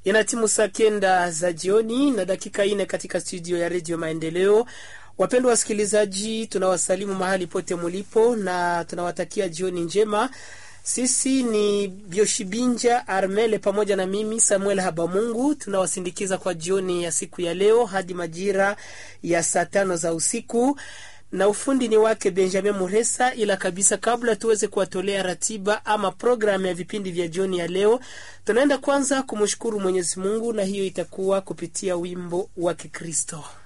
Inatimu saa kenda za jioni na dakika ine katika studio ya redio Maendeleo. Wapendwa wasikilizaji, tunawasalimu mahali pote mulipo na tunawatakia jioni njema. Sisi ni Bioshibinja Armele pamoja na mimi Samuel Habamungu, tunawasindikiza kwa jioni ya siku ya leo hadi majira ya saa tano za usiku na ufundi ni wake Benjamin Muresa. Ila kabisa, kabla tuweze kuwatolea ratiba ama programu ya vipindi vya jioni ya leo, tunaenda kwanza kumshukuru Mwenyezi Mungu, na hiyo itakuwa kupitia wimbo wa Kikristo.